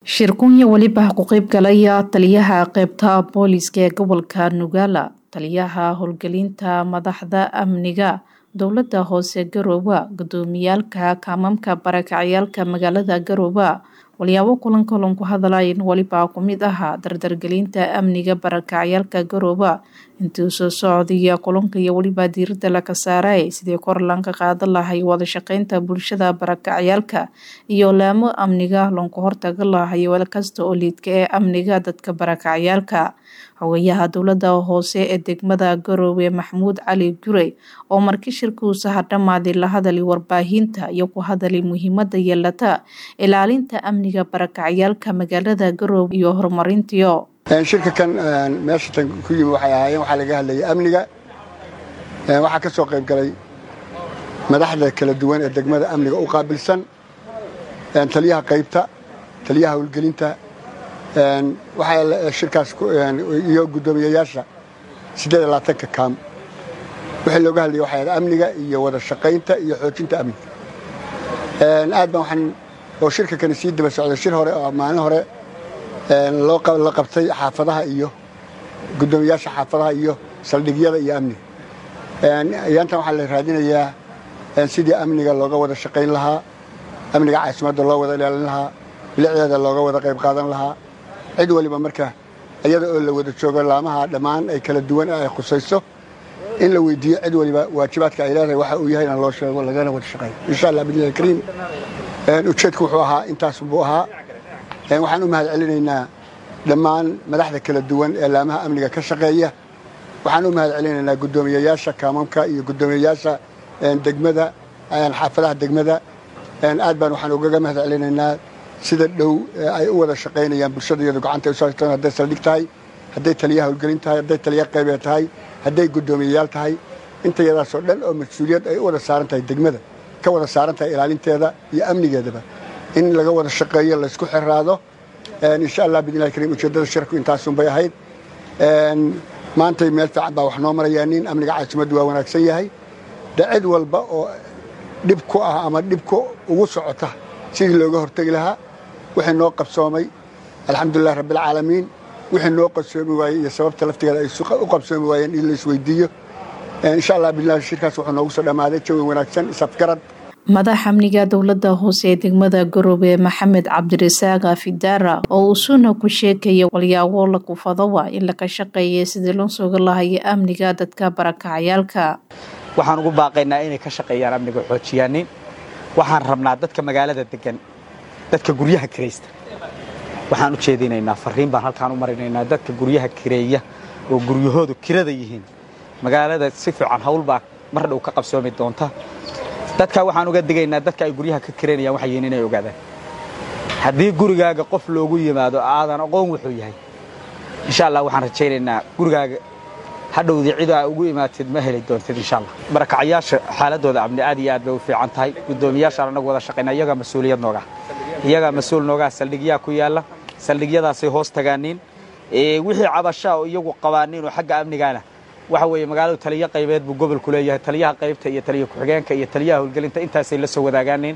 shirkunya weliba ku qeybgalaya taliyaha qeybta booliiska ee gobolka nugaala taliyaha howlgelinta madaxda amniga dowlada hoose garooba gudoomiyaalka kaamamka barakacayaalka magaalada garooba walyaabo kulan kulan ku hadlayn weliba kumid ahaa dardargelinta amniga barakacayaalka garooba intii soo socdaya kulanka iyo weliba diirada laga saaray sidii kor lanka qaadan lahay wada shaqeynta bulshada barakacayaalka iyo laamo amniga loonka hortaga lahay weel kasta oo liidka ee amniga dadka barakacayaalka xogayaha dowlada hoose ee degmada garoowe maxamuud cali gurey oo markii shirkuusaha dhammaaday la hadalay warbaahinta iyo ku hadalay muhiimada yeelata ilaalinta amniga barakacayaalka magaalada garoowe iyo horumarintiyo shirka kan meesha tan ku yimi waxay ahaayeen waxaa laga hadlayay amniga waxaa ka soo qayb galay madaxda kala duwan ee degmada amniga u qaabilsan taliyaha qaybta taliyaha howlgelinta waxaa shirkaas iyo guddoomiyayaasha siddeed iyo labaatanka kaam wixii looga hadlayay waxay ahayd amniga iyo wada shaqaynta iyo xoojinta amniga aad baan waxaan oo shirka kani sii daba socday shir hore oo maalin hore la qabtay xaafadaha iyo guddoomiyaasha xaafadaha iyo saldhigyada iyo amniga ayaantan waxaa la raadinayaa sidii amniga looga wada shaqayn lahaa amniga caasimadda loo wada ilaalin lahaa bilicdeeda looga wada qayb qaadan lahaa cid waliba marka iyada oo la wada joogo laamaha dhammaan ay kala duwan ay khusayso in la weydiiyo cid waliba waajibaadka ay leedahay waxa uu yahay in loo sheego lagana wada shaqeeyo insha allah bidnillahi kariim ujeedku wuxuu ahaa intaas buu ahaa waxaan u mahad celinaynaa dhammaan madaxda kala duwan ee laamaha amniga ka shaqeeya waxaan u mahad celinaynaa guddoomiyayaasha kaamamka iyo guddoomiyayaasha degmada xaafadaha degmada aad baan waxaan ugaga mahad celinaynaa sida dhow ay u wada shaqaynayaan bulshada iyadu gacanta ay usoo haystaan hadday saldhig tahay hadday taliyaha howlgelin tahay hadday taliya qaybeed tahay hadday guddoomiyayaal tahay inta yadaasoo dhan oo mas-uuliyad ay u wada saaran tahay degmada ka wada saaran tahay ilaalinteeda iyo amnigeedaba in laga wada shaqeeyo laysku xiraado insha allah bidnillahi kariim ujeeddada shirku intaasunbay ahayd maantay meel fiican baa wax noo marayaa nin amniga caasimaddu waa wanaagsan yahay de cid walba oo dhib ku ah ama dhibku ugu socota sidii looga hortegi lahaa wixii noo qabsoomay alxamdulilah rabbialcaalamiin wixii noo qabsoomi waayey iyo sababta laftigeeda ay u qabsoomi waayeen in la isweydiiyo insha allah bidnillahi shirkaas wuxuu noogu soo dhammaaday jawi wanaagsan isafgarad madax amniga dowlada hoose ee degmada garoobe maxamed cabdirasaaq fidaara oo uu suna ku sheekaya walyaabo lakufadowa in laga shaqeeya sidii loo suga lahaya amniga dadka barakacayaalka waxaan ugu baaqaynaa inay ka shaqeeyaan amniga xoojiyaanin waxaan rabnaa dadka magaalada degan dadka guryaha kiraysta waxaan u jeedinaynaa fariin baan halkaan u marinaynaa dadka guryaha kireeya oo guryahoodu kirada yihiin magaalada si fiican hawl baa mar dhow ka qabsoomi doonta dadka waxaan uga digaynaa dadka ay guryaha ka kiraynayaan waxay yihiin inay ogaadaan haddii gurigaaga qof loogu yimaado aadan aqoon wuxuu yahay insha allah waxaan rajaynaynaa gurigaaga hadhowdii cid aa ugu imaatid ma heli doontid insha allah barakacayaasha xaaladooda amni aad iyo aad bay u fiican tahay guddoomiyaashaan annagu wada shaqayna iyagaa mas-uuliyad noogaa iyagaa mas-uul noogaa saldhigyaa ku yaalla saldhigyadaasay hoos tagaaniin wixii cabashaa oo iyagu qabaaniin oo xagga amnigaana waxa weeye magaaladu taliyo qaybeed buu gobolku leeyahay taliyaha qaybta iyo taliya ku-xigeenka iyo taliyaha howlgelinta intaasay la soo wadaagaaneen